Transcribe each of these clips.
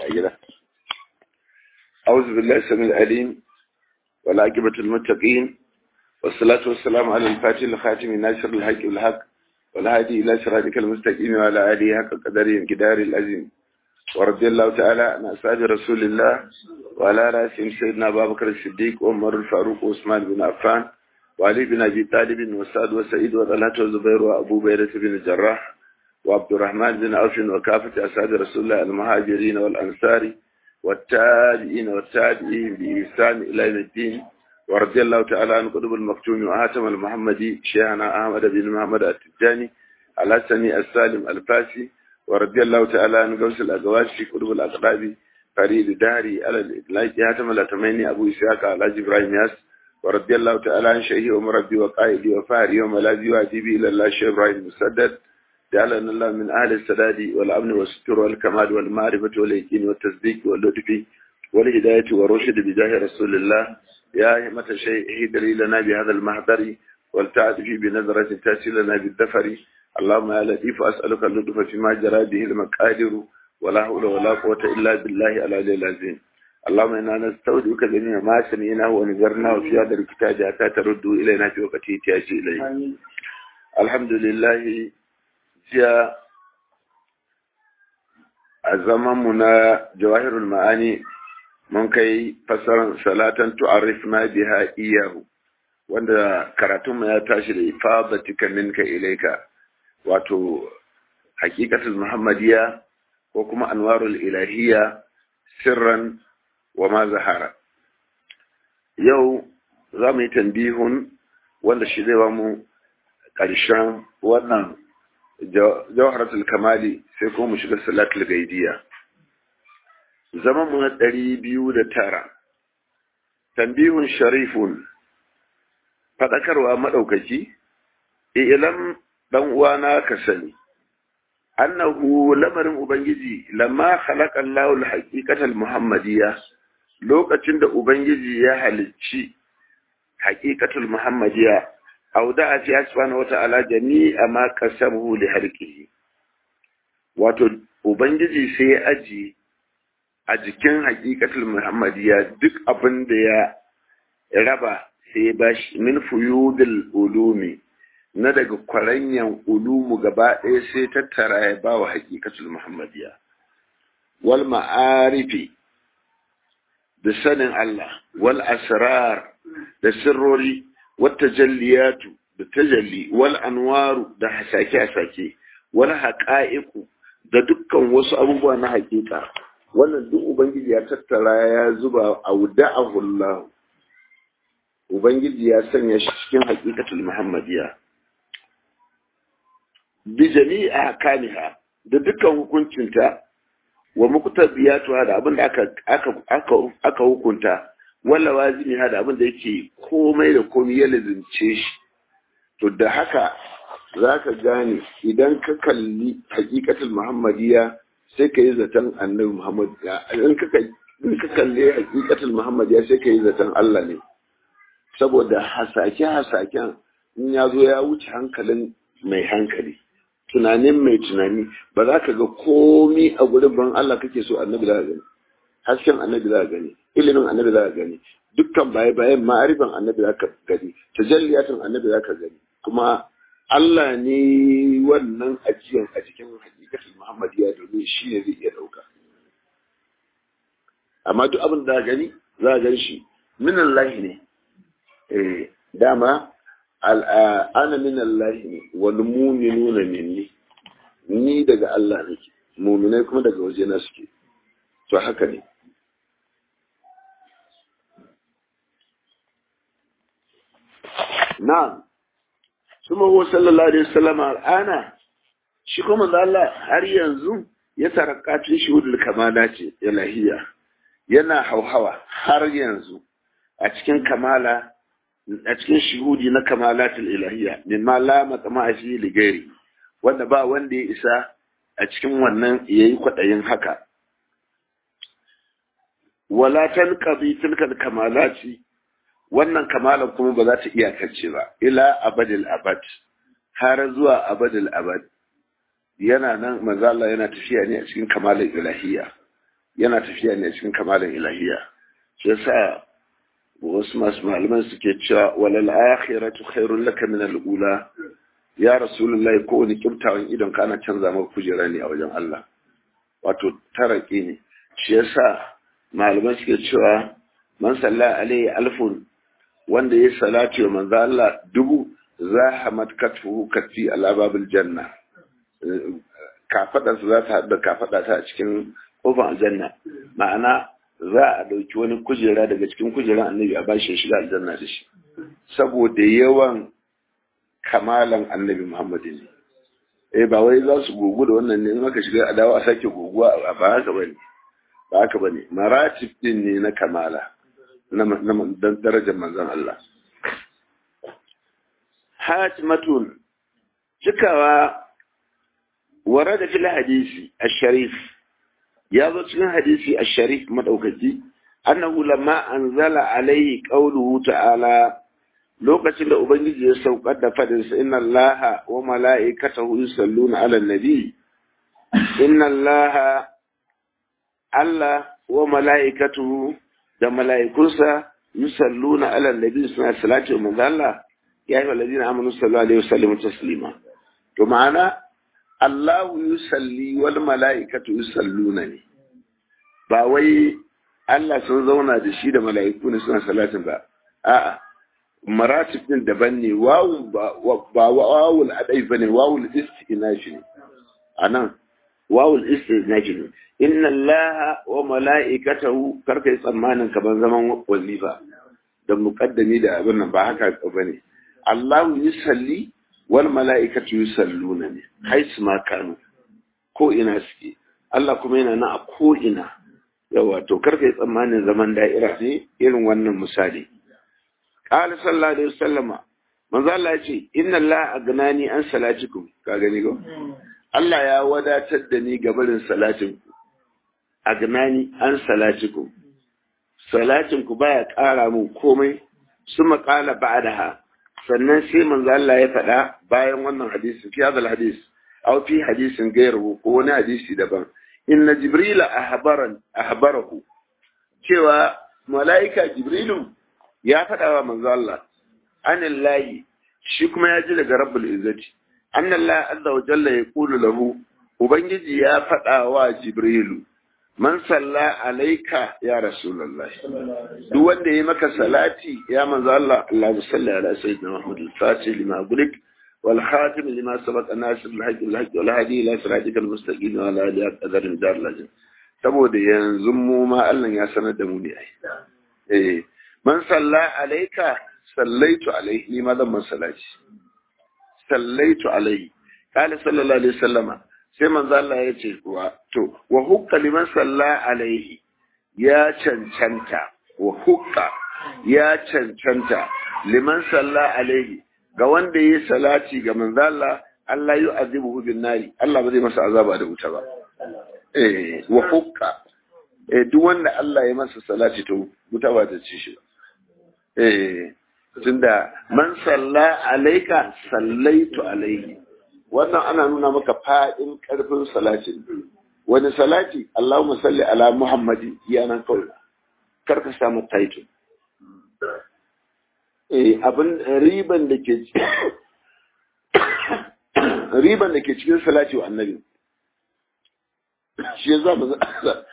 أجلا أعوذ بالله السميع العليم والعاقبة المتقين والصلاة والسلام على الفاتح الخاتم ناصر الحق والحق والهادي إلى صراطك المستقيم وعلى آله حق قدره انكدار العظيم ورضي الله تعالى عن أصحاب رسول الله وعلى رأسهم سيدنا أبا بكر الصديق وعمر الفاروق وعثمان بن عفان وعلي بن أبي طالب وسعد وسعيد وطلحة وزبير وأبو بيرة بن الجراح وعبد الرحمن بن عوف وكافة أصحاب رسول الله المهاجرين والأنصار والتابعين والتابعين بإحسان إلى يوم الدين ورضي الله تعالى عن قطب المكتوم وآتم المحمدي شيخنا أحمد بن محمد التجاني الحسني السالم الفاسي ورضي الله تعالى عن غوث الأزواج قطب الأقراب فريد داري على الإطلاق هاتم الأتميني أبو إسحاق على إبراهيم ياس ورضي الله تعالى عن شيخي ومربي وقائدي وفاري وملاذي وأديبي إلى الله شيخ إبراهيم مسدد جعلنا الله من أهل السداد والأمن والستر والكمال والمعرفة واليقين والتصديق واللطف والهداية والرشد بجاه رسول الله يا همة الشيء هدري لنا بهذا المحضر والتعد في بنظرة تأتي لنا بالدفر اللهم يا لطيف أسألك اللطف فيما جرى به المقادر ولا حول ولا قوة إلا بالله العلي العظيم اللهم إنا نستودعك جميع ما سمعناه ونذرناه في هذا الكتاب حتى تردوا إلينا في وقت احتياج إليه الحمد لله jiya a zamanmu na jawahirul ma'ani mun kai fasaran salatan tu'arif na biha iyahu wanda karatunmu ya tashi da ifadatika minka ilaika wato hakikatul muhammadiya ko kuma anwarul ilahiyya sirran wa ma zahara yau za mu yi tambihun wanda shi zai ba mu ƙarshen wannan jawharatul kamali sai kuma mu shiga salatul gaidiya zaman mu na ɗari biyu da tara tambihun sharifun faɗakarwa maɗaukaki ilam ɗan uwana ka sani annahu lamarin ubangiji lamma khalaqa Allahu al-haqiqatal muhammadiyya lokacin da ubangiji ya halicci haqiqatul muhammadiyya auda a ce subhanahu wata'ala jami'a ma qasamuhu li harqihi wato ubangiji sai ya aji a jikin haqiqatul muhammadiyya duk abin da ya raba sai ya bashi min fuyudil ulumi na daga kwaranyan ulumu gaba ɗaya sai tattara ya ba wa haqiqatul muhammadiyya wal ma'arifi da sanin Allah wal asrar da sirrori والتجليات بالتجلي والأنوار da hasake-hasake wal haqa'iqu da dukkan wasu abubuwa na hakika wannan duk ubangiji ya tattara ya zuba auda'ahu Allah ubangiji ya sanya shi cikin haqiqatul muhammadiyya bi jami'a kamiha da dukkan hukuncinta wa muqtabiyatuha da abin da aka aka aka hukunta wala wazini da abin da yake komai da komai ya lazimce shi to da haka za ka gane idan ka kalli hakikatul muhammadiya sai ka yi zaton annabi muhammad in ka kalli hakikatul muhammadiya sai ka yi zaton allah ne saboda hasake hasaken in ya zo ya wuce hankalin mai hankali tunanin mai tunani ba za ka ga komi a gurin ban allah kake so annabi za ka gani hasken annabi za ka gani ilimin annabi za ka gani dukkan baye bayan ma'arifan annabi za ka gani tajalliyatun annabi za ka gani kuma Allah ne wannan ajiyan a cikin hakikatul Muhammadiyya domin shi ne zai iya dauka amma duk abin da gani za a gan shi min Allah ne eh dama ana min Allah ne wal mu'minuna minni ni daga Allah nake mu'minai kuma daga wajena suke to haka ne Na'am, kuma huwa sallallahu Alaihi wasallam al'ana, shi kuma Allah har yanzu ya tarakatun shuhudul kamala ce ilahiya, yana hauhawa har yanzu a cikin kamala, a cikin shuhudi na kamalatul ilahiya, min ma la matsama a shi ligari, wanda ba wanda ya isa a cikin wannan ya yi kwaɗayin haka. Wala tanqadi tilkal kamalati wannan kamalan kuma ba za ta iyakance ba ila abadil abad har zuwa abadil abad yana nan manzo Allah yana tafiya ne a cikin kamalar ilahiyya yana tafiya ne cikin kamalin ilahiya shi yasa wasu masu malaman suke cewa walal akhiratu khairul laka min al-ula ya rasulullahi ko wani kibtawan idon ka ana canza maka kujera ne a wajen Allah wato taraki ne shi yasa malaman suke cewa man salla alaihi alfun wanda ya salati wa manzo Allah dubu zahamat katfuhu katfi ala babil janna kafadarsa za ta haɗa kafada ta a cikin kofar aljanna ma'ana za a ɗauki wani kujera daga cikin kujeran annabi a bashi shiga aljanna da shi saboda yawan kamalan annabi muhammad ne eh ba wai za su gugu da wannan ne in aka shiga a dawo a sake guguwa a ba haka bane ba haka bane maratib din ne na kamala na darajar manzon Allah hatimatun cikawa ورد في الحديث الشريف يا cikin hadisi الشريف madaukaki annahu lamma anzala alaihi qawluhu ta'ala lokacin da ubangiji ya saukar da fadin sa inna allaha wa mala'ikatahu yusalluna 'alan nabi inna allaha Allah wa mala'ikatuhu da mala'ikunsa yusalluna 'alan nabi suna salati wa manzo Allah ya ayyuhal ladina amanu sallu alaihi wa sallimu taslima to ma'ana Allahu yusalli wal mala'ikatu yusalluna ne ba wai Allah sun zauna da shi da mala'iku ne suna salatin ba a'a maratib din daban ne wawu ba wawul adai bane wawul istinafi ne anan wawul istinafi ne inna Allaha wa mala'ikatahu karkai tsammanin kaman zaman wazifa da muqaddami da abin nan ba haka bane Allahu yusalli wal mala'ikatu yusalluna ne haisu ma kanu ko ina suke Allah kuma yana na a ko ina yawa to karfe tsammanin zaman da'ira ne irin wannan misali qala sallallahu alaihi wasallama manzo Allah ya ce inna Allah agnani an salatikum ka gani ko Allah ya wadatar da ni ga barin salatin ku agnani an salatikum salatin ku baya ƙara mun komai suma qala ba'daha sannan sai manzo Allah ya faɗa bayan wannan hadisi fi hadal hadis aw fi hadisin gairu ko wani hadisi daban inna jibrila ahbaran ahbarahu cewa malaika jibrilu ya faɗa wa manzo Allah anillahi shi kuma ya ji daga rabbul izzati annallahi azza wa jalla yaqulu lahu ubangiji ya faɗa wa jibrilu man salla alaika ya rasulullahi duk wanda ya maka salati ya manzo Allah Allahumma salli ala sayyidina Muhammad al-fatih lima gulik wal khatim lima sabaqa nasir al-haqq al-haqq wal hadi ila siratikal mustaqim wa ala alihi qadarin dar lajin saboda yanzu mu ma Allah ya sanar da mu ne ai eh man salla alaika sallaitu alaihi ni ma zan man salati sallaitu alaihi qala sallallahu alaihi wasallama sai manzo Allah ya ce kuwa to wa hukka liman salla alaihi ya cancanta wa hukka ya cancanta liman salla alaihi ga wanda yi salati ga manzo Allah Allah yu azibuhu bin nari Allah ba zai masa azaba da wuta ba eh wa hukka eh duk wanda Allah ya masa salati to wuta ba ta ci shi ba eh tunda man salla alaika sallaitu alaihi wannan ana nuna maka fa'in ƙarfin salatin wani salati Allahumma salli ala Muhammadi ya nan kawai karka samu title eh abin riban da ke riban da ke cikin salati wa annabi shi za mu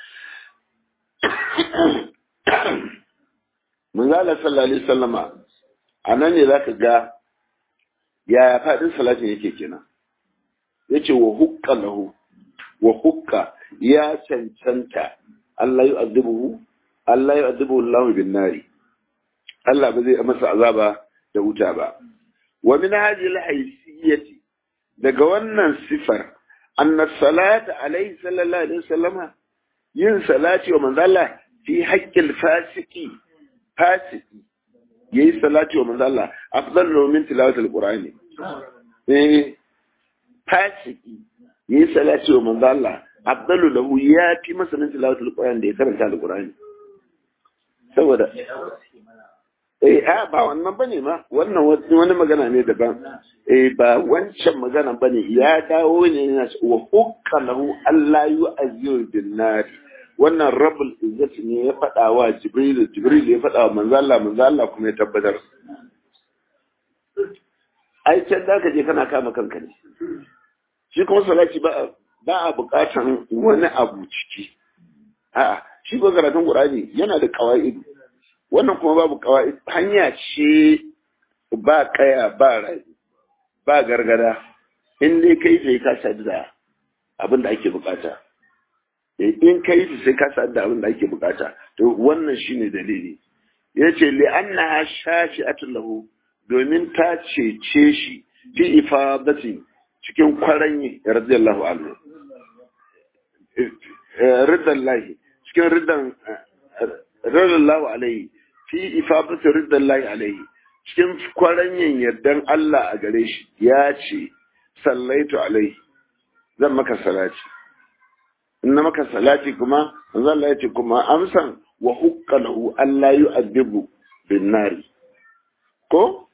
mun zala sallallahu alaihi wasallama anan ne zaka ga yaya fadin salatin yake kenan yace wa hukka lahu wa hukka ya cancanta Allah ya azubuhu Allah ya azubuhu Allah bin nari Allah ba zai masa azaba da wuta ba wa min hadhihi al-haysiyati daga wannan sifar anna salata alayhi sallallahu alaihi wasallama yin salati wa manzo Allah fi haqqil fasiki fasiki yayi salati wa manzo Allah afdalu min tilawati al-qur'ani eh fasiki yi salati wa manzo Allah afdalu lahu ya fi masa min tilawatul qur'an da ya karanta alqur'ani saboda eh a ba wannan bane ma wannan wani magana ne daban eh ba wancan magana bane ya dawo ne yana wa hukka lahu Allah yu'azziru bin nar wannan rabbul izzati ne ya faɗa wa jibril jibril ya faɗa wa manzo Allah manzo Allah kuma ya tabbatar ai can da ka je kana kama kanka ne shi kuma salati ba ba a buƙatan wani abu ciki a'a shi ko karatun qur'ani yana da qawaid wannan kuma babu qawaid hanya ce ba kaya ba rai ba gargada in dai kai sai ka sadu da abin da ake bukata in kai sai ka sadu da abin da ake bukata to wannan shine dalili yace li annaha shafi'atun lahu domin ta cece shi fi ifadati cikin kwaranyi radiyallahu anhu riddan lahi cikin riddan radiyallahu alaihi fi ifadati riddan lahi alaihi cikin kwaranyin yardan Allah a gare shi ya ce sallaitu alaihi zan maka salati in na maka salati kuma manzo Allah ya ce kuma amsan wa hukka lahu Allah yu'adibu bin nari ko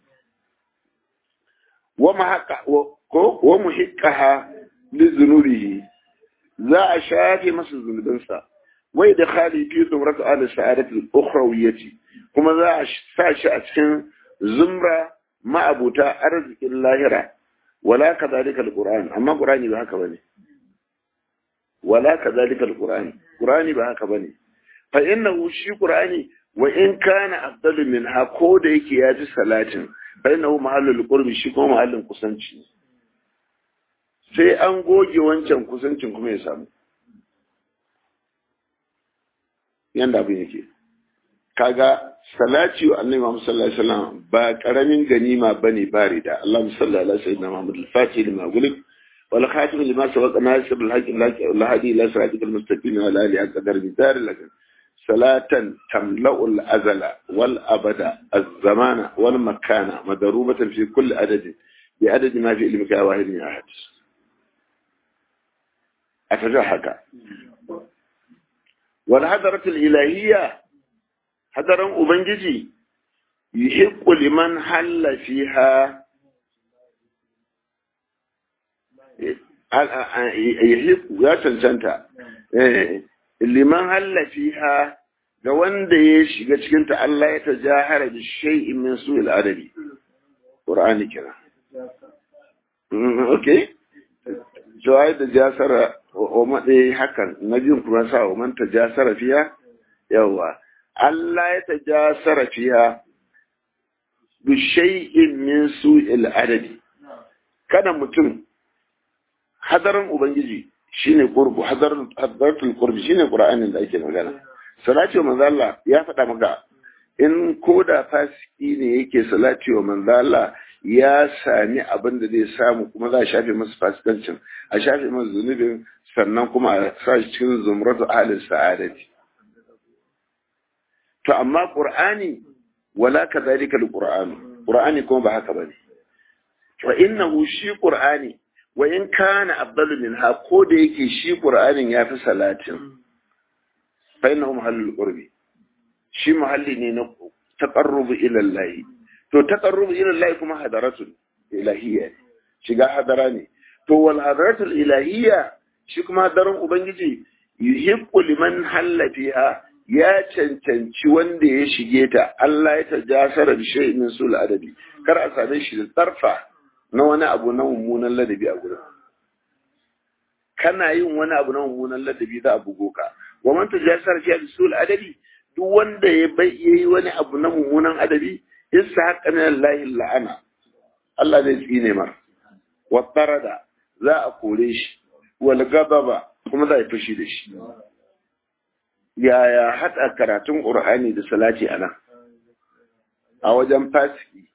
wa mahaqqa ko wa muhiqqaha li dhunubihi za a shafe masa zunubinsa wai da khali fi zumrat al sa'adati al ukhrawiyyati kuma za a sa shi a cikin zumra ma'abuta arzikin lahira wala kadhalika al qur'an amma qur'ani ba haka bane wala kadhalika al qur'an qur'ani ba haka bane fa innahu shi qur'ani wa in kana afdalu min ha ko da yake ya ji salatin fa innahu mahallul qurbi shi kuma mahallin kusanci sai an goge wancan kusancin kuma ya samu yanda abin yake kaga salati wa annabi Muhammad sallallahu alaihi wasallam ba karamin ganima bane bare da Allahumma salli ala sayyidina Muhammad al-Fatih lima gulib wal khatim lima sabaqa nasir al-haqq al-hadi ila siratikal mustaqim wa ala alihi qadar bidar lakin salatan tamla'u al-azala wal abada az-zamana wal makana madrubatan fi kulli adadin bi adadi ma fi ilmika wahid min ahad ataja haka wal hadarat al-ilahiyya hadaran ubangiji yuhiqqu liman halla fiha yuhiqqu ya cancanta liman halla fiha ga wanda ya shiga cikin ta Allah ya tajahara bi shay'in min su'il adabi qur'ani kira okay jawai da jasara wa madai hakan nabiyun kuma sa wa man tajasara fiha yawa Allah ya tajasara fiha bi shay'in min su'il adabi kada mutum hadarin ubangiji shine qurbu hadar hadaratul qurbi shine qur'anin da ake magana salati wa manzo Allah ya faɗa maka in koda fasiki ne yake salati wa manzo Allah ya sami abin da zai samu kuma za a shafe masa fasikancin a shafe masa zunubin sannan kuma a sa shi cikin zumratu ahlin sa'adati to amma qur'ani wala kadhalika alquran qur'ani kuma ba haka bane wa innahu shi qur'ani wa in kana afdalu minha ko da yake shi qur'anin yafi salatin fa innahu mahallul qurbi shi mahalli ne na taqarrubu ila Allah to taqarrubu ila Allah kuma hadaratul ilahiyya shiga hadara ne to wal hadaratul ilahiyya shi kuma hadaran ubangiji yuhibbu liman halla fiha ya cancanci wanda ya shige ta Allah ya tajasara bi shay'in min sul adabi kar a same shi da tarfa na wani abu na mummunan ladabi a gurin kana yin wani abu na mummunan ladabi za a bugo ka wa man tajasara fi sul adabi duk wanda ya bai yayi wani abu na mummunan adabi isa haqqa min Allah la'ana Allah zai tsine mar wa tarada za a kore shi wal gadaba kuma za a fushi da shi yaya hada karatun qur'ani da salati anan a wajen fasiki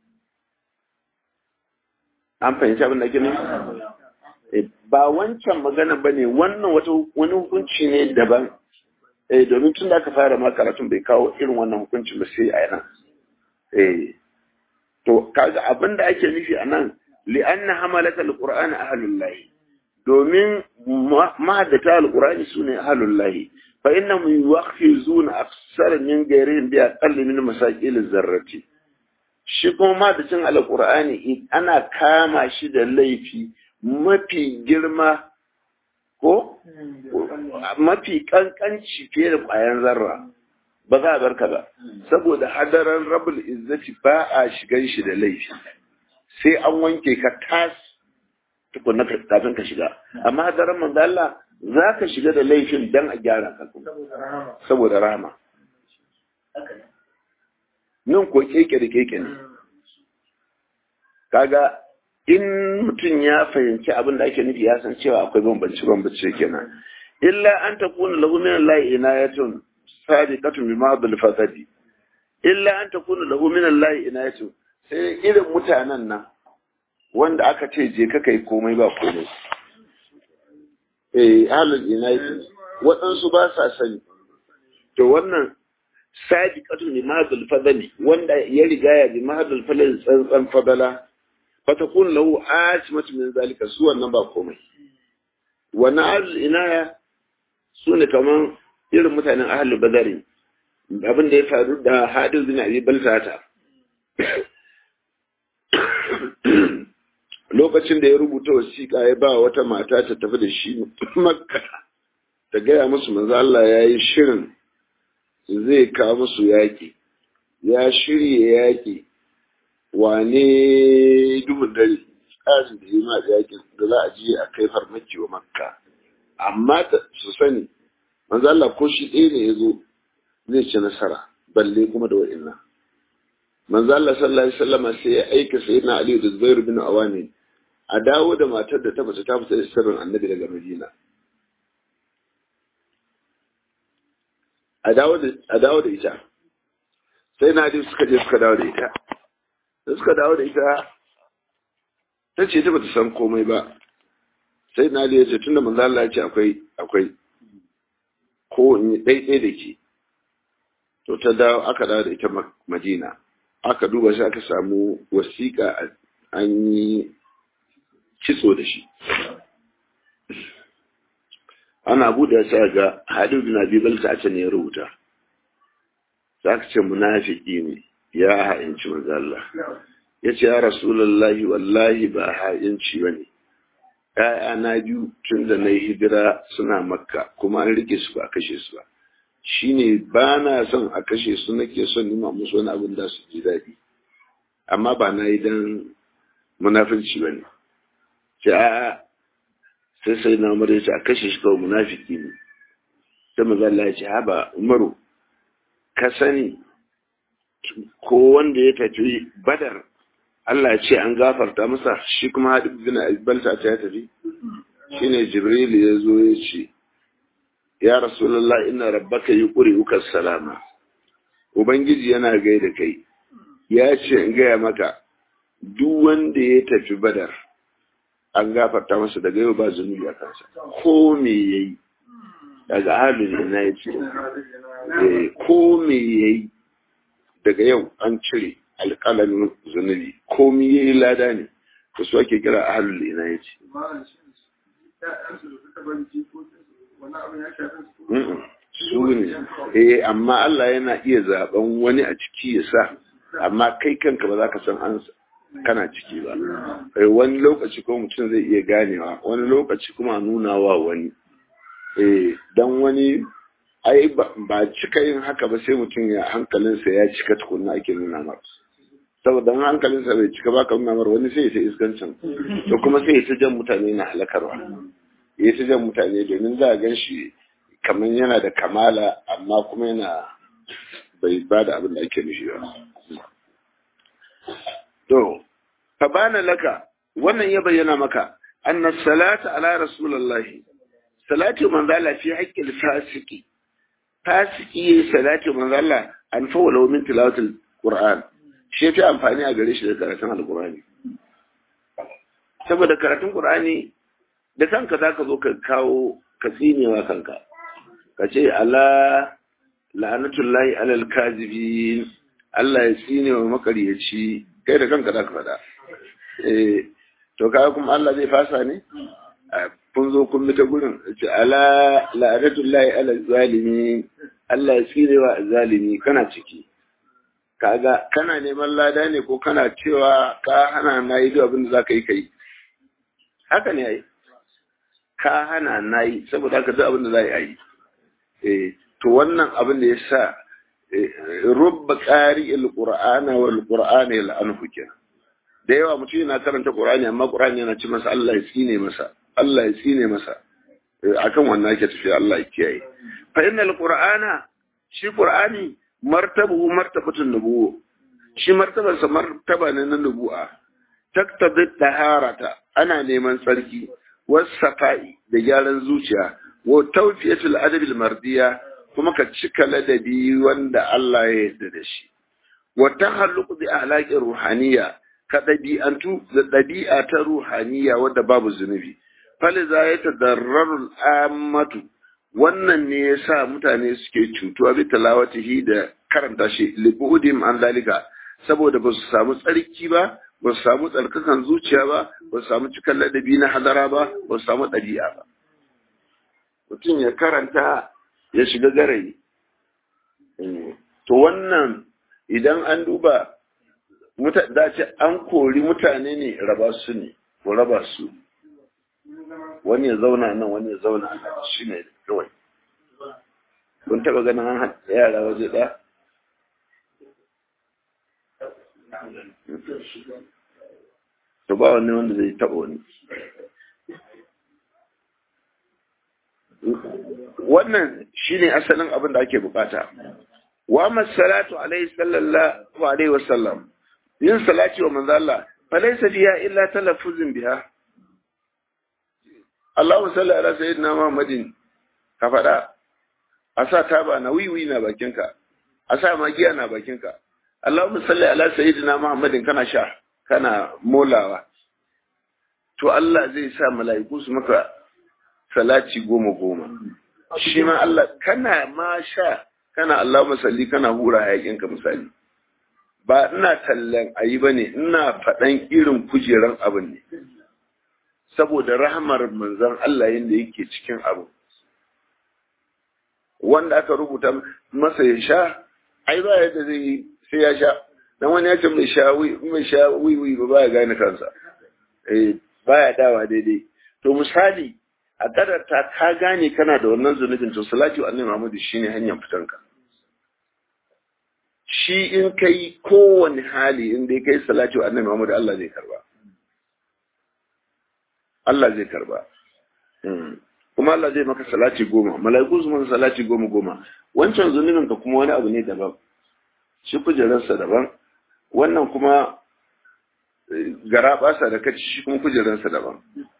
an fahimci abin da ke nufi ba wancan magana ba ne wannan wata wani hukunci ne daban eh domin tun da aka fara ma karatun bai kawo irin wannan hukuncin ba sai a yana eh to kaga abin da ake nufi a nan li'anna hamalata alquran ahlullahi domin mahaddata alqurani sune ahlullahi fa innahum yuwakhizuna aksar min ghairihim bi aqall min masaqil zarrati shi kuma mahaddacin alqurani ana kama shi da laifi mafi girma ko mafi kankanci fiye da ƙwayan zarra ba za a bar ka ba saboda hadaran rabul izzati ba a shigan shi da laifi sai an wanke ka tas tukunna kafin ka shiga amma hadaran manzo Allah za ka shiga da laifin dan a gyara ka saboda rahama nan ko keke da keke ne kaga in mutum ya fahimci abin da ake nufi ya san cewa akwai bambanci bambanci kenan illa an takuna lahu min Allah inayatun sadiqatun bima bil fasadi illa an takuna lahu min Allah inayatun sai irin mutanen nan wanda aka ce je ka kai komai ba komai eh ahlul inayatun waɗansu ba sa sani to wannan sadiqatun bima bil fasadi wanda ya riga ya bi mahadul falal tsantsan fadala fatakun lahu asmatu min zalika su wannan ba komai wannan ahlul inaya su ne kaman irin mutanen ahlul badari abin da ya faru da hadis bin abi baltata lokacin da ya rubuta wasiƙa ya ba wata mata ta tafi da shi makka ta gaya musu manzo Allah ya yi shirin zai kawo musu yaƙi ya shirya yaƙi wane duhun dare tsarin da yi ma yakin da za a je a kai farmaki wa makka amma su sani manzo Allah ko shi ɗaya ne ya zo zai ci nasara balle kuma da wa'inna manzo Allah sallallahu alaihi wasallam sai ya aika sayyidina Ali da Zubair bin Awani a dawo da matar da ta bata ta fita da sirrin Annabi daga Madina a dawo da a dawo da ita sai na Ali suka je suka dawo da ita da suka dawo da ita ta ce ta bata san komai ba sai na ya ce tunda manzo Allah ya ce akwai akwai ko in yi daidai da ke to ta dawo aka dawo da ita Madina aka duba shi aka samu wasiƙa an yi kitso da shi ana buɗe sai ga Hadu bin Abi Balta a can ya rubuta za ka ce munafiki ne ya ha'inci manzo Allah ya ce ya rasulullahi wallahi ba ha'inci ba ne ‘ya'yana biyu tun da na yi hijira suna makka kuma an rike su ba a kashe su ba shi ne ba na son a kashe su nake son nima musu wani abin da su ji daɗi amma ba na yi don munafinci ba ne ce a sai sai na umar ya ce a kashe shi kawai munafiki ne sai maza Allah ya ce haba umaru ka sani ko wanda ya tafi badar Allah ya ce an gafarta masa shi kuma haɗu bin albalta ta ya tafi shi ne jibril ya zo ya ce ya rasulallah ina rabbaka yi ƙuri ukar salama ubangiji yana gai da kai ya ce in gaya maka duk wanda ya tafi badar an gafarta masa daga yau ba zunubi a kansa ko me ya yi daga halin ina ya ce ko me ya yi daga yau an cire alƙalamin zunubi komi ya yi lada ne da su ake kira ahalul ina ya ce su ne eh amma Allah yana iya zaben wani a ciki ya sa amma kai kanka ba za ka san an kana ciki ba wani lokaci ko mutum zai iya ganewa wani lokaci kuma nuna wa wani eh dan wani ai ba cika yin haka ba sai mutum ya hankalinsa ya cika tukunna ake nuna mar saboda hankalinsa bai cika ba ka nuna mar wani sai ya iskancin to kuma sai ya ta jan mutane na halakarwa ya ta jan mutane domin za a gan shi kamar yana da kamala amma kuma yana bai ba da abin da ake nufi ba to fa bana laka wannan ya bayyana maka anna salata ala rasulullahi salatu manzala fi haqqil fasiki fasiki yayi salati manzo Allah an fawala min tilawatul Qur'an shi fi amfani a gare shi da karatun Al-Qur'ani saboda karatun Qur'ani da kanka zaka zo ka kawo ka tsinewa kanka ka ce ala la'anatullahi alal kazibin Allah ya tsine wa makaryaci kai da kanka zaka faɗa eh to kaga kuma Allah zai fasa ne kun zo kun ta gurin ce ala la'anatullahi ala zalimi Allah ya tsire wa zalimi kana ciki kaga kana neman lada ne ko kana cewa ka hana na yi abin da zaka yi kai haka ne ai ka hana na yi saboda haka duk abin da za a yi eh to wannan abin da ya sa rubba ƙari il-qur'ana wal qur'ana yal'anhu kenan da yawa mutum yana karanta qur'ani amma qur'ani yana ci masa Allah ya tsine masa Allah ya tsine masa akan wannan ake tafiya Allah ya kiyaye fa innal qur'ana shi qur'ani martabu martabatun nubuwa shi martabarsa martaba ne na nubu'a taktabi taharata ana neman tsarki wasafa'i da gyaran zuciya wa tawfiyatul adabil mardiya kuma ka cika ladabi wanda Allah ya yarda da shi wa tahalluq bi ahlaqi ruhaniya ka dabi'antu da dabi'a ta ruhaniya wanda babu zunubi faliza ya tadarrarul ammatu wannan ne yasa mutane suke cutuwa bi talawatihi da karanta shi libudim an dalika saboda ba su samu tsarki ba ba su samu tsarkakan zuciya ba ba su samu cikin ladabi na hadara ba ba su samu ɗabi'a ba mutum ya karanta ya shiga garayi to wannan idan an duba dace an kori mutane ne raba su ne ko raba su wani ya zauna nan wani ya zauna nan shi ne kawai kun taɓa ganin an haɗa yara waje ɗaya to ba wani wanda zai taɓa wani wannan shine asalin abin da ake bukata wa masalatu alaihi sallallahu alaihi wasallam yin salati wa manzo Allah fa laysa fiha illa talaffuzun biha Allahu salli ala sayyidina Muhammadin ka faɗa a sa taba na wiwi na bakinka a sa magiya na bakinka Allahumma salli ala sayyidina Muhammadin kana sha kana molawa to Allah zai sa mala'iku su maka salati goma goma shi ma Allah kana ma sha kana Allahumma salli kana hura hayakin ka misali ba ina tallan ayi bane ina faɗan irin kujeran abin ne saboda rahmar manzon Allah yanda yake cikin abu wanda aka rubuta masa ya sha ai ba yadda zai yi sai ya sha dan wani ya ce mai sha mai sha wiwi ba baya gane kansa eh baya dawa daidai to misali a kadarta ka gane kana da wannan zunubin to salati wa annabi Muhammad shine hanyar fitanka shi in kai kowane hali in dai kai salati wa annabi Muhammad Allah zai karba Allah zai karba kuma Allah zai maka salati goma mala'iku su maka salati goma goma wancan zunubin ka kuma wani abu ne daban shi kujerarsa daban wannan kuma gara basa da kaci shi kuma kujerarsa daban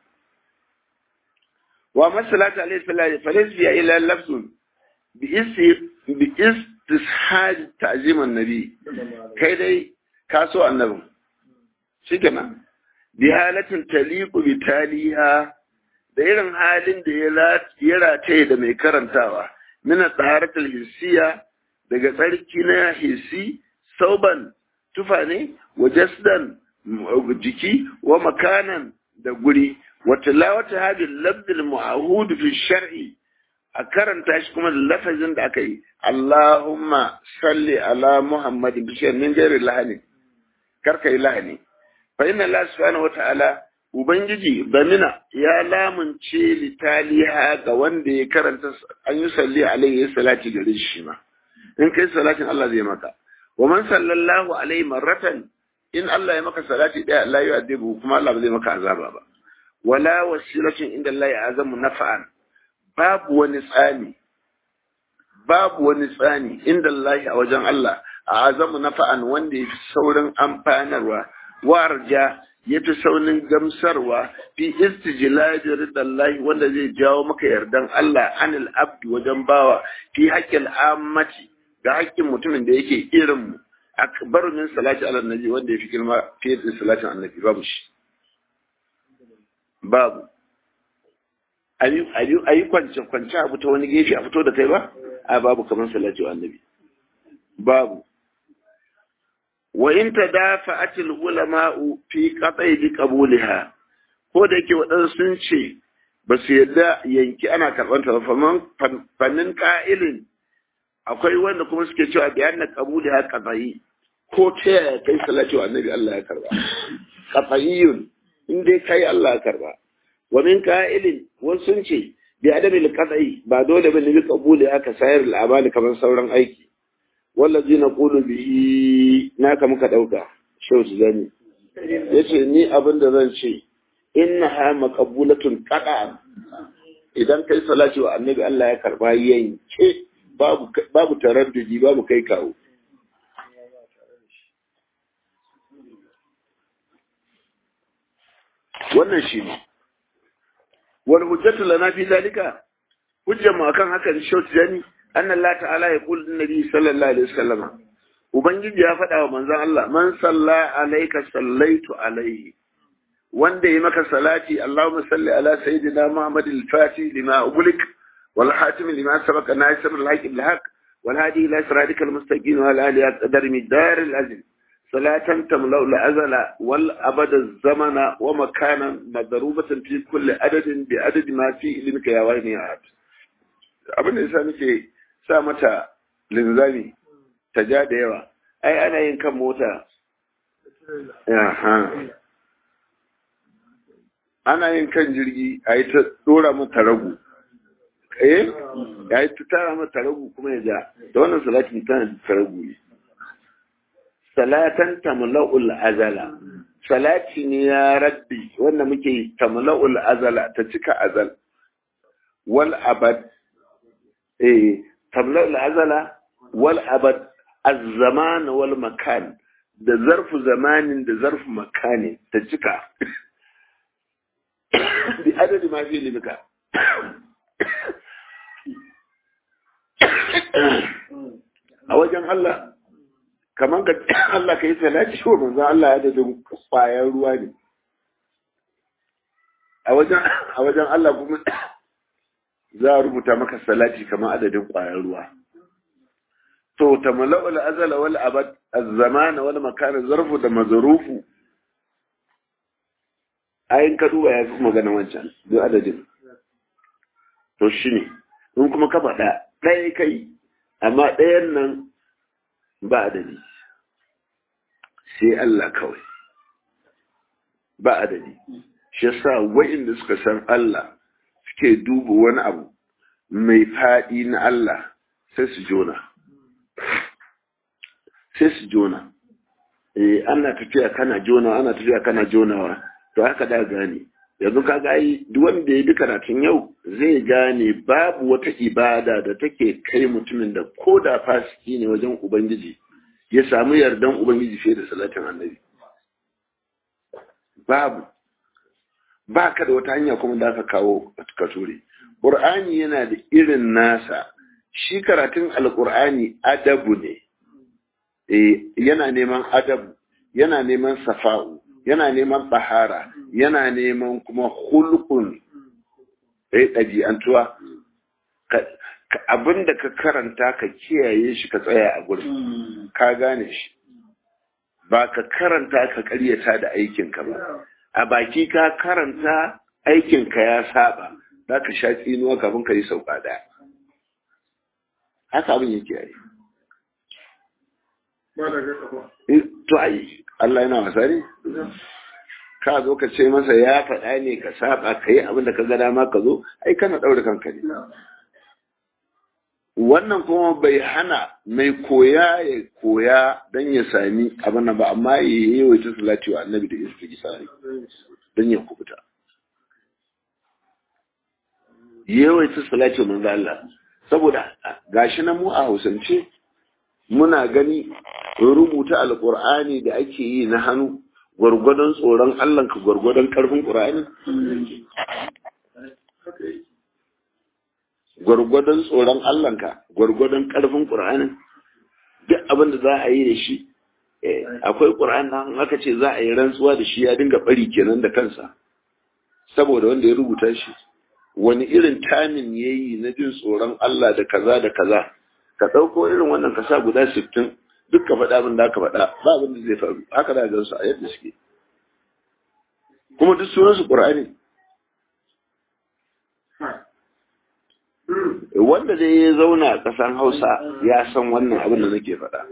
wa masalatu alayhi salatu falaysa biya ila lafzun bi isi bi istishaj ta'zim annabi kai dai ka so annabin shikenan bi halatin taliqu bi taliha da irin halin da ya rataye da mai karantawa min taharatul hissiya daga tsarki na hissi sauban tufa ne wa jasdan jiki wa makanan da guri wa tilawata hadin labdil mu'ahud fi shar'i a karanta shi kuma da lafazin da aka yi Allahumma salli ala Muhammadin bi min gairi lahani karka yi lahani fa inna Allah subhanahu wa ta'ala ubangiji bamina ya lamunce litaliha ga wanda ya karanta an yi salli alaihi salati gare shi ma in kai salatin Allah zai maka wa man sallallahu alaihi marratan in Allah ya maka salati daya Allah ya adibu kuma Allah ba zai maka azaba ba wala wasilatin inda Allah ya azamu nafa'an babu wani tsani babu wani tsani inda Allah a wajen Allah a azamu nafa'an wanda ya fi saurin amfanarwa warja ya fi saunin gamsarwa fi istijlabi ridallahi wanda zai jawo maka yardan Allah anil abdi wajen bawa fi haƙƙin ammati ga haƙƙin mutumin da yake irin mu akbar min salati ala nabi wanda ya fi girma fiye da salatin annabi babu shi babu ayi kwance kwance abu ta wani gefe a fito da kai ba a babu kamar salati wa annabi babu wa in tadafa'at al-ulama'u fi qat'i bi qabulha ko da yake waɗansu sun ce ba su yadda yanki ana karɓar ta faman fannin ƙa'ilin akwai wanda kuma suke cewa bi anna qabulha qat'i ko ta yaya kai salatu annabi Allah ya karba qat'iyun in dai kai Allah ya karba wa min qa'ilin wasu sun ce bi adami al ba dole bane bi qabuli aka sayar al kamar sauran aiki wallazi naqulu bihi naka muka dauka shau zani yace ni abin da zan ce innaha maqbulatun qada'an idan kai salati wa annabi Allah ya karba yanke babu babu taraddudi babu kai kawo wannan shi ne wal hujjatu lana fi dalika hujjar mu akan hakan short jani anna Allah ta'ala ya qul nabi sallallahu alaihi wasallam ubangiji ya faɗa wa manzon Allah man salla alayka sallaitu alaihi wanda yi maka salati Allahumma salli ala sayyidina Muhammad al-Fatih lima ughliq wal hatim lima sabaqa nasir al-haq bil haq wal hadi ila siratikal mustaqim wa ala alihi qadar midar al-azim صلاة تملأ الأزل والأبد الزمن ومكانا مضروبة في كل عدد بعدد ما في علمك يا وين يا عبد abin da yasa nake sa mata linzami ta ja da yawa ai ana yin kan mota ana yin kan jirgi a yi ta dora mata ragu eh ya yi ta tara mata ragu kuma ya ja da wannan salatin tana da ragu ne salatan tamla'ul azala salati ne ya rabbi wanda muke tamla'ul azala ta cika azal wal abad eh tamla'ul azala wal abad az-zaman wal makan da zarfu zamanin da zarfu makani ta cika bi adadi ma fi limika a wajen Allah kamar ka Allah ka yi salati wa manzo Allah ya dadin kwayan ruwa ne a wajen a wajen Allah kuma za a rubuta maka salati kamar adadin kwayan ruwa to tamala'u al-azala wal abad az-zaman wal makan zarfu da mazrufu ayin ka duba ya fi magana wancan duk adadin to shine in kuma ka faɗa ɗaya kai amma ɗayan nan ba adadi sai Allah kawai ba adadi shi yasa wa'inda suka san Allah suke duba wani abu mai faɗi na Allah sai su jona sai su jona eh ana tafiya kana jona ana tafiya kana jonawa to haka da gane yanzu ka ga yi duk wanda ya bi karatun yau zai gane babu wata ibada da take kai mutumin da ko da fasiki ne wajen ubangiji ya samu yardan ubangiji fiye da salatin annabi babu ba ka da wata hanya kuma da aka kawo ka ture ƙur'ani yana da irin nasa shi karatun alƙur'ani adabu ne yana neman adabu yana neman safa'u yana neman bahara yana neman kuma hulkun ɗaya ɗabi'antuwa abin da ka karanta ka kiyaye shi ka tsaya a gurin ka gane shi ba ka karanta ka karyata da aikinka ba a baki ka karanta aikinka ya saba za ka sha tsinuwa kafin ka yi sauka ɗaya haka abin yake yi to ai Allah yana wasa ne ka zo ka ce masa ya faɗa ne ka saba ka yi abin da ka ga dama ka zo ai kana ɗaure kanka ne wannan kuma bai hana mai koya ya koya don ya sami abin nan ba amma ya yi yawaita salati wa annabi da istighfari don ya kubuta yawaita salati wa manzo Allah saboda gashi na mu a Hausance muna gani rubuta alqur'ani da ake yi na hannu gwargwadon tsoron Allah ka gwargwadon karfin qur'ani gwargwadon tsoron Allahnka gwargwadon ƙarfin ƙur'anin duk abin da za a yi da shi akwai ƙur'an nan aka ce za a yi rantsuwa da shi ya dinga bari kenan da kansa saboda wanda ya rubuta shi wani irin tamin ya yi na jin tsoron Allah da kaza da kaza ka ɗauko irin wannan ka sa guda sittin duk ka faɗa abin da aka faɗa ba abin da zai faru haka da gansu a yadda suke kuma duk sunansu ƙur'ani wanda dai ya zauna a ƙasar hausa ya san wannan abin da nake faɗa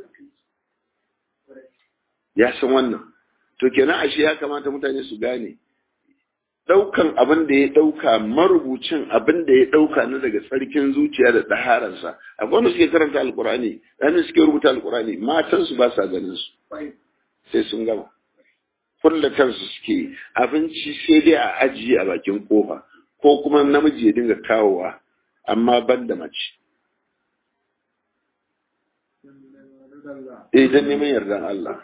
ya san wannan to kenan ashe ya kamata mutane su gane daukan abin da ya dauka marubucin abin da ya dauka na daga tsarkin zuciya da dahararsa akwai wanda suke karanta alkurani wanda suke rubuta alkurani matansu ba sa ganin su sai sun gama kullatar su suke abinci sai dai a ajiye a bakin kofa ko kuma namiji ya dinga kawowa amma ban da mace eh dan neman yardan Allah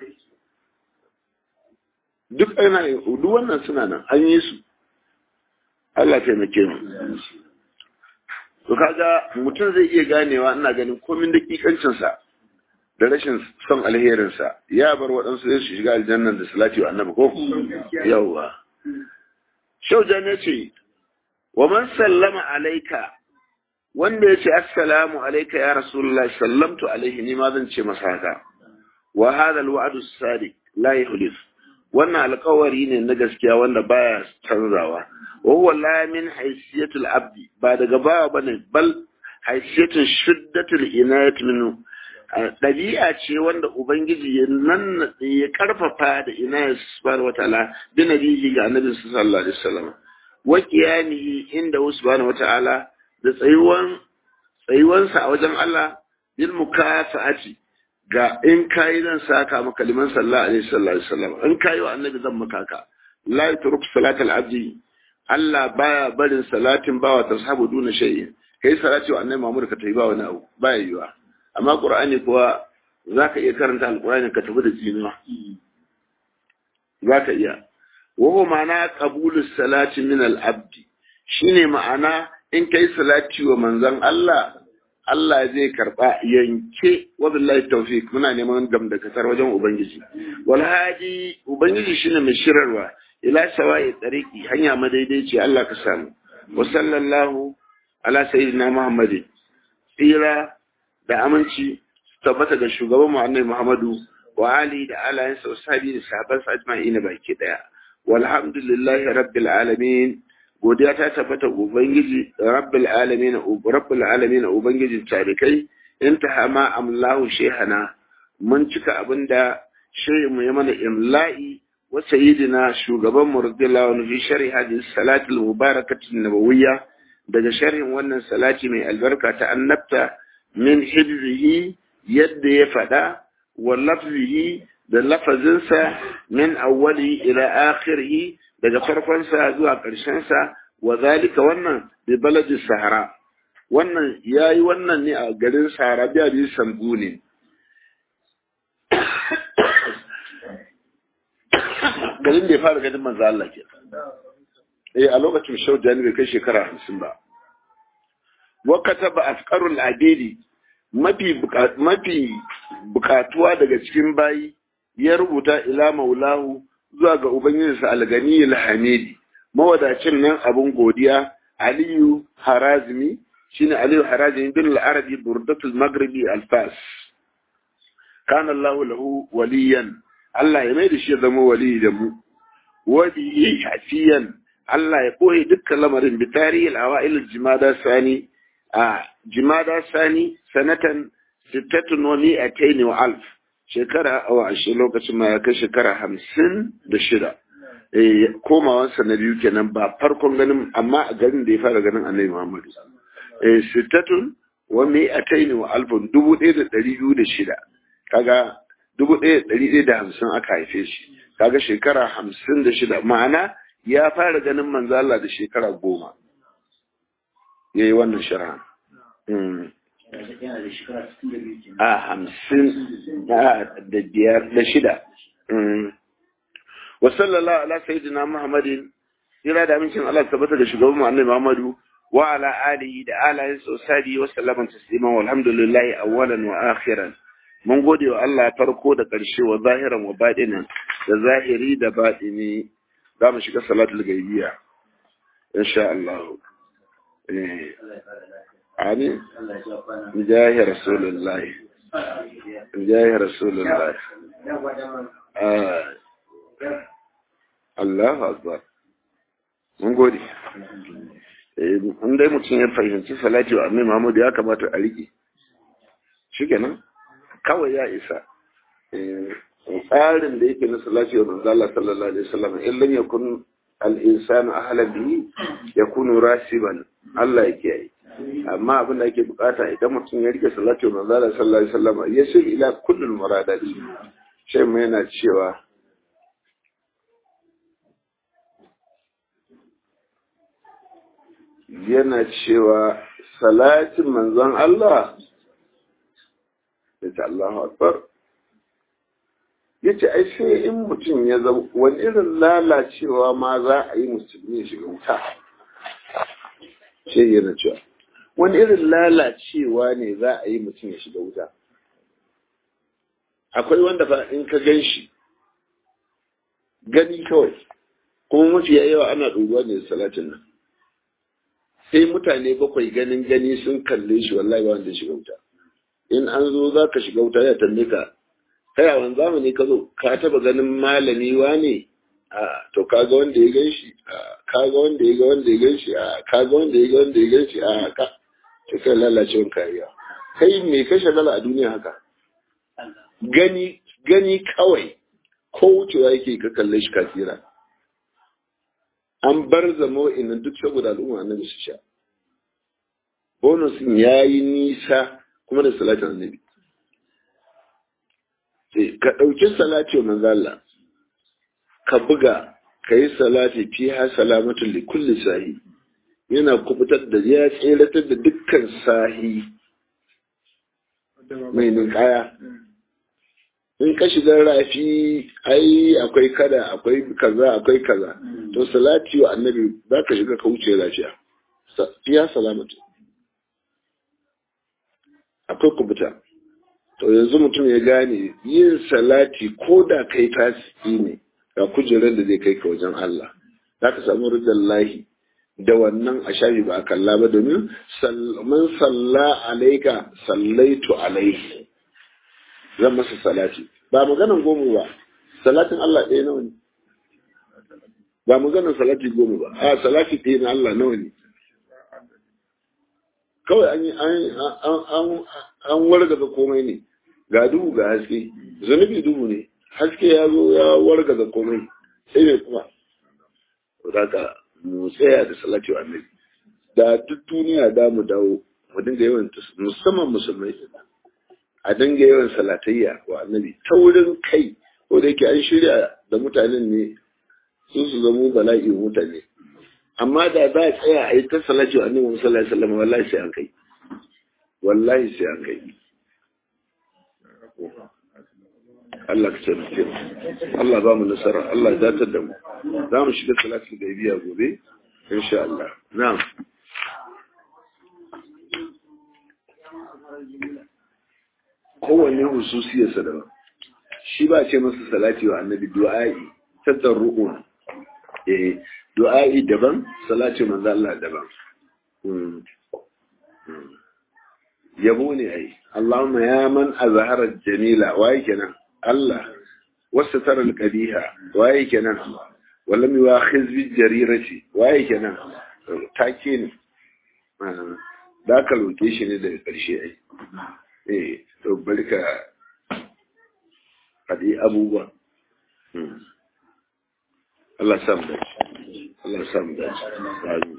duk ana duk wannan suna nan an yi su Allah taimake mu to kaga mutum zai iya ganewa ina ganin komin dakikancin sa da rashin son alherin sa ya bar waɗansu zai su shiga aljannan da salati wa annabi ko yawa shaujan ya ce wa man sallama alaika wanda ya ce assalamu alaika ya rasulullah sallamtu alaihi ni ma zan ce masa haka wa hadha alwa'du as-sadiq la yuhlif wannan alkawari ne na gaskiya wanda baya canzawa wa huwa la min haysiyatul abdi ba daga bawa bane bal haysiyatul shiddatul inayat minhu ɗabi'a ce wanda ubangiji ya nan ya karfafa da inayat subhanahu wataala bi nabihi ga annabi sallallahu alaihi wasallam wa qiyamihi inda subhanahu wataala da tsayuwan tsayuwansa a wajen Allah bil mukafa'ati ga in kayi zan saka maka liman sallallahu alaihi wasallam in kayi wa annabi zan maka ka la yutruk salatal abdi Allah baya barin salatin bawa tashabu duna shay'in kai salati wa annabi Muhammad ka tayi ba wani abu baya yiwa amma Qur'ani kuwa zaka iya karanta alqur'ani ka tafi da jinuwa zaka iya wa huwa ma'ana qabulus salati min al-abdi shine ma'ana in kai salati wa manzon Allah Allah zai karba yanke wa billahi tawfiq muna neman gam da kasar wajen ubangiji wal hadi ubangiji shine mai shirarwa ila sawa'i tariqi hanya madaidaici Allah ka samu wa sallallahu ala sayyidina muhammad tsira da aminci tabbata ga shugaban mu annabi muhammadu wa ali da alayansa sahabi da sahabban sa ajma'in baki daya walhamdulillahi rabbil alamin godiya ta tabbata ubangiji rabbil alamin rabbil alamin ubangijin tarikai intaha ma amlahu shehana mun cika abinda shehu mu ya mana imla'i wa sayyidina shugaban mu radiyallahu anhu fi sharhi hadhihi salati al-mubarakati nabawiyya daga sharhin wannan salati mai albarka ta annabta min hibzihi yadda ya fada wa lafzihi da lafazinsa min awwali ila akhirih daga farkonsa zuwa ƙarshensa wa zalika wannan bi baladi sahara wannan yayi wannan ne a garin sahara biya bi sambu ne garin da ya fara ganin manzo Allah ke eh a lokacin shaujani bai kai shekara hamsin ba wa kataba afqarul adidi mafi mafi bukatuwa daga cikin bayi ya rubuta ila maulahu zuwa ga Ubangijinsa algani alhamidi mawadacin nan abin godiya Aliyu Harazmi shine Aliyu Harazmi bin al-Arabi burdatul Maghribi al-Fas kana Allah lahu waliyan Allah ya mai da shi ya zama wali da mu wali hafiyan Allah ya koyi dukkan lamarin bi tarihi al-awail al-jimada sani a jimada sani sanatan sittatun wa mi'atayn wa alf shekara awa ashe lokacin ma ya kai shekara hamsin da shida komawansa na biyu kenan ba farkon ganin amma a garin da ya fara ganin annabi muhammadu sittatun wa mai a taini wa alfun dubu ɗaya da ɗari biyu da shida kaga dubu ɗaya da ɗari ɗaya da hamsin aka haife shi kaga shekara hamsin da shida ma'ana ya fara ganin manzo Allah da shekara goma ya yi wannan shara a hamsin da biyar da shida wa sallallahu ala sayyidina muhammadin jira da amincin Allah tabbata da shugaban mu annabi muhammadu wa ala alihi da alayin sosai wa sallaman tasliman walhamdulillahi awwalan wa akhiran mun gode wa Allah farko da ƙarshe wa zahiran wa baɗinan da zahiri da baɗini za mu shiga salatul gaibiya insha Allah آمين بجاه رسول الله بجاه رسول الله آه. الله أكبر mun gode in dai mutum ya fahimci salati wa annabi Muhammad ya kamata a rike shikenan kawai ya isa tsarin da yake na salati wa manzo Allah sallallahu alaihi wasallam in lam yakun al-insanu ahla bihi yakunu rasiban Allah yake yi amma abin da ake bukata idan mutum ya rike salatu manzo Allah sallallahu alaihi wasallam yasil ila kullul muradat sai mai yana cewa yana cewa salatin manzon Allah yace Allahu akbar yace ai sai in mutum ya zama wani irin lalacewa ma za a yi musulmi shiga wuta sai yana cewa wani irin lalacewa ne za a yi mutum ya shiga wuta akwai wanda fa in ka gan shi gani kawai kuma mafi yawa ana ɗuruwa ne salatin nan sai mutane bakwai ganin gani sun kalle shi wallahi ba wanda shiga wuta in an zo za ka shiga wuta ya tambaye ka kai a wani zamani ka zo ka taba ganin malami wane a to kaga wanda ya gan shi a kaga wanda ya ga wanda ya gan shi a kaga wanda ya ga wanda ya gan shi a ka to kai lalacewan kariya kai me ka shagala a duniya haka gani gani kawai ko wucewa yake ka kalle shi kafira an bar zama wa'innan duk saboda al'umma annabi su sha bonusin ya yi nisa kuma da salatin annabi ka ɗauki salati wa manzala ka buga ka yi salati fi ha salamatun li kulli sahi yana kubutar da ya tseratar da dukkan sahi mai ninkaya in ka shiga rafi ai akwai kada akwai kaza akwai kaza to salati wa annabi za ka shiga ka wuce lafiya fiya salamatu akwai kubuta to yanzu mutum ya gane yin salati ko da kai tasiri ne ga kujerar da zai kai ka wajen Allah za ka samu ridan lahi da wannan a shafi ba a kalla ba domin man salla alaika sallaitu alaihi zan masa salati ba maganan goma ba salatin Allah ɗaya nawa ne ba maganan salati goma ba a salati ɗaya na Allah nawa ne kawai an yi an wargaza komai ne ga duhu ga haske zunubi duhu ne haske ya zo ya wargaza komai sai mai kuma daga mu tsaya da salati wa annabi da duk duniya da mu dawo mu dinga yawan musamman musulmai a dinga yawan salatayya wa annabi ta wurin kai ko da yake an shirya da mutanen ne su su zamo bala'i mutane amma da za a tsaya a yi ta salati wa annabi sallallahu alaihi wasallam wallahi sai an kai wallahi sai an kai Allah ka taimake mu Allah ba mu nasara Allah ya datar da mu za mu shiga salatul gaibiya gobe insha Allah na'am kowanne hususiyarsa daban shi ba ce masa salati wa annabi du'a'i tadarru'un eh du'a'i daban salati manzo Allah daban yabo ne ai Allahumma ya man azhara jamila waye kenan Allah wasu tara al-qabiha waye kenan walam yu'akhiz bi jarirati waye kenan take ne da ka roke shi ne daga ƙarshe ai eh to barka hadi abubuwa Allah samu dace Allah samu dace